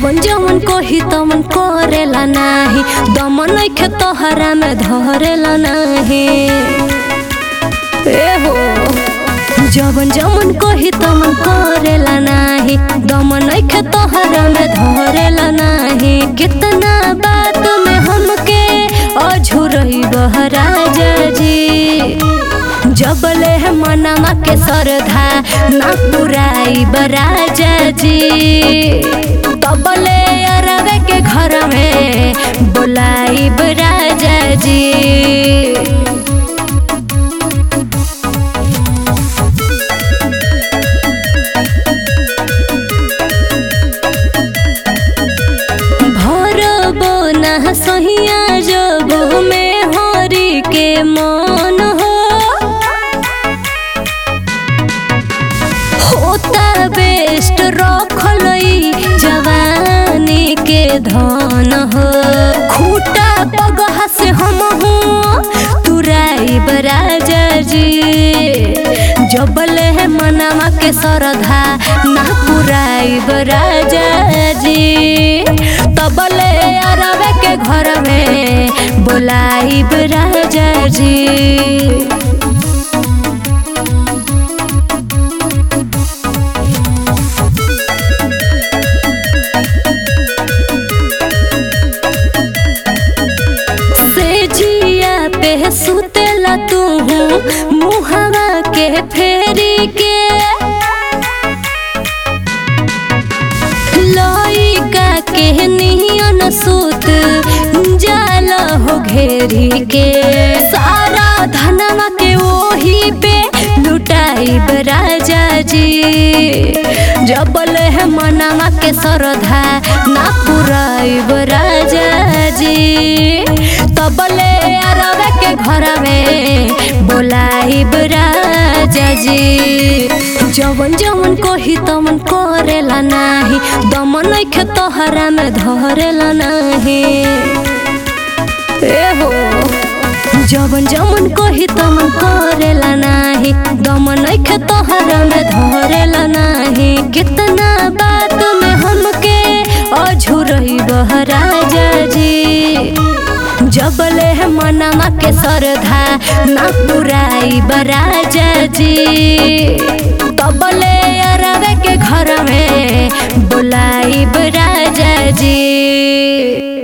जवन जवन कही तमन करेला नाही दम नइखे तोहरा में धरेला नाही ए हो जवन जवन कही तमन करेला नाही दम नइखे तोहरा में धरेला नाही कितना बात में हमके अझुरई बहराजा जी जबले है मनमा के सरधा ना पुराई बराजा जी तबले अरवे के घर में बोलाई बराजा जी भरबो ना सहिया जबो में हरी के मन हो होता बेस्ट रखलई जवानी के धन हो खूटा पगहा से हम हूँ तुराई बराजा जी जबले है मनामा के सरधा ना पुराई बराजा जी तबले अरवे के घर में बोलाई बराजा जी से जिया पे सुतेला तू मुहवा के फेरी के लइका के नियन सुत जाल हो घेरी के सारा धनवा के ओही पे लुटाई राजा जी जबल है मनवा के सरधा ना पुराई राजा जी तबले अरवे के घर में बोलाई राजा जी जवन जवन कही तमन करेला नाही दम नइखे तोहरा में धरेला नाही ए हो जवन जवन कही तमन करेला नाही दम नइखे तोहरा में धरेला नाही कितना बात में हमके अझुरई बहराजा जी जबले है मनमा के सरधा ना पुराई बराजा जी तबले अरवे के घर में बोलाई बराजा जी